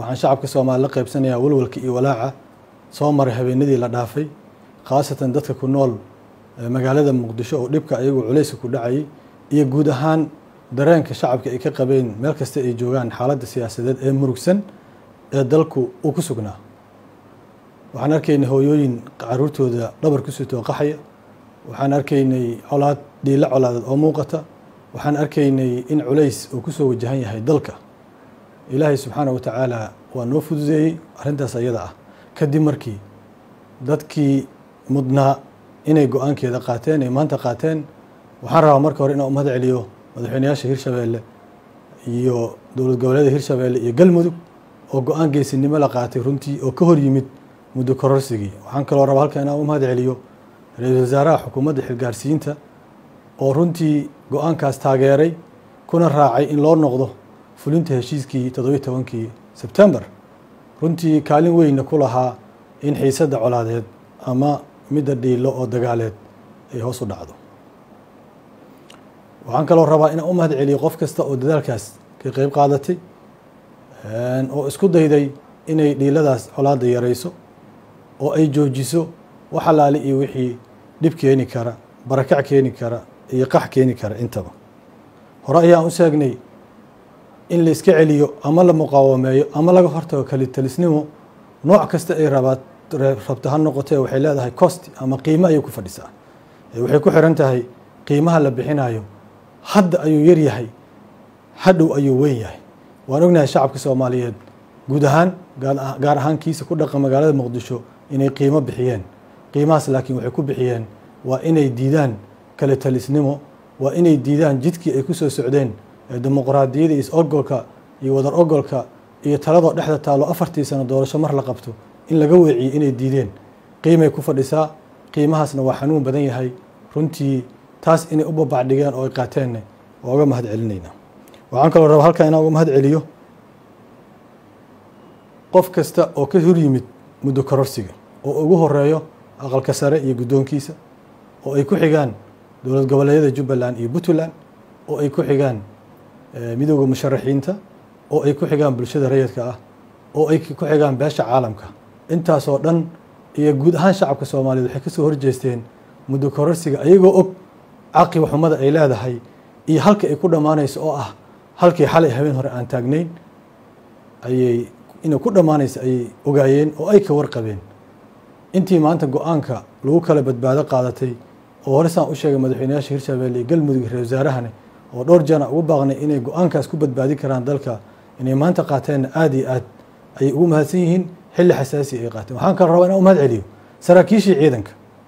waxaan shacabka soomaali la qaybsanayaa walwalka iyo walaaca soo maray habeenadii la dhaafay khaasatan dadka ku nool magaalada muqdisho oo dhibka ayagu culayska ku dhacayay iyo guud ahaan dareenka shacabka ay ka qabeen meel kasta ay joogaan xaaladda siyaasadeed ee murugsan ee dalku uu ku sugnaa waxaan arkaynay hooyooyin caruurtooda dhabar ku sitoo qaxaya waxaan arkaynay colaad dhiilo colaadeed oo muuqata waxaan arkaynay in culays uu kusoo wajahan yahay dalka ilaahay subxaana wa tacaala waa noo fududeeyey arrintaas ayada ah kadib markii dadkii mudnaa inay go-aankeeda qaateen ay maanta qaateen waxaan rabaa marka hore inaan umahad celiyo madaxweynayaasha hirshabeelle iyo dowlad goboleeda hirshabeelle iyo galmudug oo go-aan geesinimo la qaatay runtii oo ka hor yimid muddo kororsigii waxaan kaloo rabaa halkan inaan umahad celiyo ra-iisul wasaaraha xukuumadda xilgaarsiinta oo runtii go-aankaas taageeray kuna raacay in loo noqdo fulinta heshiiskii toddobiyi tobankii sebtembar runtii kaalin weynna ku lahaa in xiisadda colaadeed ama midda dhiilo oo dagaaleed ay hoos u dhacdo waxaan kaloo rabaa inaan u mahad celiyo qof kasta oo dadaalkaas ka qeyb qaadatay oo isku dayday inay dhiiladaas colaadda yarayso oo ay joojiso wax alaali iyo wixii dhib keeni kara barakac keeni kara iyo qax keeni kara intaba hore ayaan u sheegnay in la iska celiyo ama la muqaawameeyo ama laga hortago kalitalisnimo nooc kasta ay rabaad rabto ha noqotee waxay leedahay cost ama qiimo ayay ku fadhisaa waxay ku xiran tahay qiimaha la bixinayo hadda ayuu yar yahay hadhow ayuu weyn yahay waan ognahay shacabka soomaaliyeed guud ahaan gaar ahaan kiisa ku dhaqa magaalada muqdisho inay qiimo bixiyeen qiimahaas laakiin waxay ku bixiyeen waa inay diidaan kala talisnimo waa inay diidaan jidkii ay ku soo socdeen ee dimuqraadiyada iyo is-ogolka iyo wadar ogolka iyo taladoo dhexda taalo afartii sano doorasho mar la qabto in laga weeciyo inay diideen qiimay ku fadhisaa qiimahaasna waa xanuun badan yahay runtii taas inay u babacdhigeen oo ay qaateenna waa uga mahad celinayna waxaan kaloo rabaa halkan inaan uga mahad celiyo qof kasta oo ka hor yimid muddo kororsiga oo ugu horeeyo aqalka sare iyo guddoonkiisa oo ay ku xigaan dowlad goboleedyada jubbaland iyo puntland oo ay ku xigaan midooda musharaxiinta oo ay ku xigaan bulshada rayidka ah oo ay ku xigaan beesha caalamka intaasoo dhan iyo guud ahaan shacabka soomaaliyeed waxay kasoo horjeesteen muddo kororsiga ayagoo og caqiba xumada ay leedahay iyo halka ay ku dhammaanayso oo ah halkii xalay habeen hore aan taagnayn ayay inay ku dhammaanayso ayay ogaayeen oo ay ka warqabeen intii maanta go-aanka lagu kala badbaado qaadatay oo hore saan u sheegay madaxweynayaasha hirshabeelle iyo galmudug ra wasaarahane oo dhowr jana ugu baaqnay inay go-aankaas ku badbaadin karaan dalka inay maanta qaateenna aada iyo aad ayay ugu mahadsan yihiin xilli xasaasi ay qaateen waxaan kala rabaa inaan u mahad celiyo saraakiishii ciidanka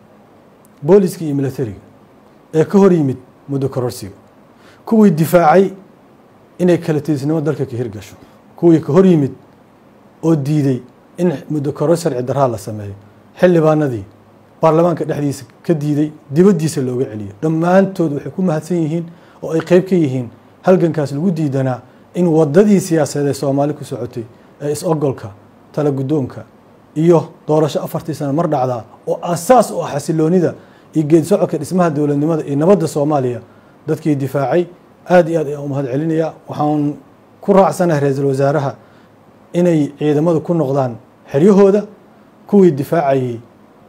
booliska iyo militariga ee ka hor yimid muddo kororsiga kuwii difaacay inay kala tiisnimo dalka ka hirgasho kuwii ka hor yimid oo diiday in muddo koror sharci daraa la sameeyo xildhibaanadii baarlamaanka dhexdiisa ka diiday dibaddiisa looga celiyo dhammaantood waxay ku mahadsan yihiin oo ay qeyb ka yihiin halgankaas lagu diidanaa in wadadii siyaasadeed ee soomaali ku socotay ee is-ogolka tala guddoonka iyo doorasho afartii sano mar dhacdaa oo asaas u ah xasiloonida iyo geedi socodka dhismaha dowladnimada iyo nabadda soomaaliya dadkii difaacay aada iyo aad ayaan u mahad celinayaa waxaan ku raacsanahay ra-iisul wasaaraha inay ciidamadu ku noqdaan xeryahooda kuwii difaacayay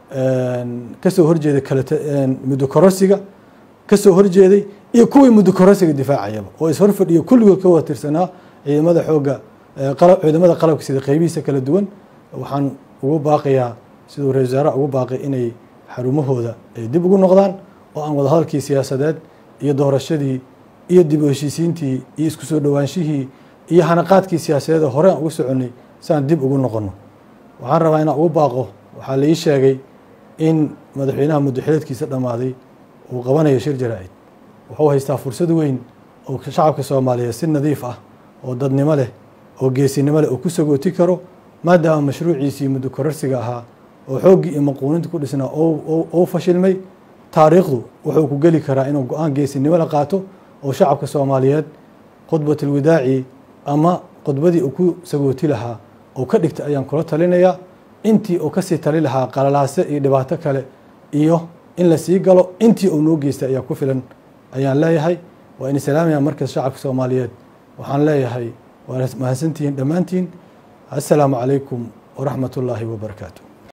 kasoo horjeeday muddo kororsiga kasoo horjeeday iyo kuwii muddo kororsiga difaacayaba oo is horfadhiyo kulligood ka wada tirsanaa ciidamada xooga ciidamada qalabka sida qeybihiisa kala duwan waxaan ugu baaqayaa siduu ra-isul wasaaraha ugu baaqay inay xarumahooda ay dib ugu noqdaan oo aan wadahadalkii siyaasadeed iyo doorashadii iyo dib u heshiisiintii iyo isku soo dhowaanshihii iyo hanaqaadkii siyaasadeed hore aan ugu soconnay si aan dib ugu noqono waxaan rabaa inaan ugu baaqo waxaa la ii sheegay in madaxweynaha muddoxileedkiisa dhammaaday uu qabanayo shir jaraa-id wuxuu haystaa fursad weyn oo shacabka soomaaliyeed si nadiif ah oo dadnimo leh oo geesinimo leh oo ku sagooti karo maadaama mashruuciisii muddo kororsiga ahaa oo xooggii iyo maquuninta ku dhisnaa ou fashilmay taariikhdu wuxuu ku geli karaa inuu go-aan geesinimo la qaato oo shacabka soomaaliyeed khudbatilwadaaci ama khudbadii uu ku sagooti lahaa oo ka dhigta ayaan kula talinayaa intii uu kasii tali lahaa qalalaase iyo dhibaato kale iyo in la sii galo intii uu noo geystay ayaa ku filan ayaan leeyahay waa in islaamaya markas shacabka soomaaliyeed waxaan leeyahay waa mahadsantihiin dhammaantiin assalaamu calaykum waraxmat ullaahi wabarakaatu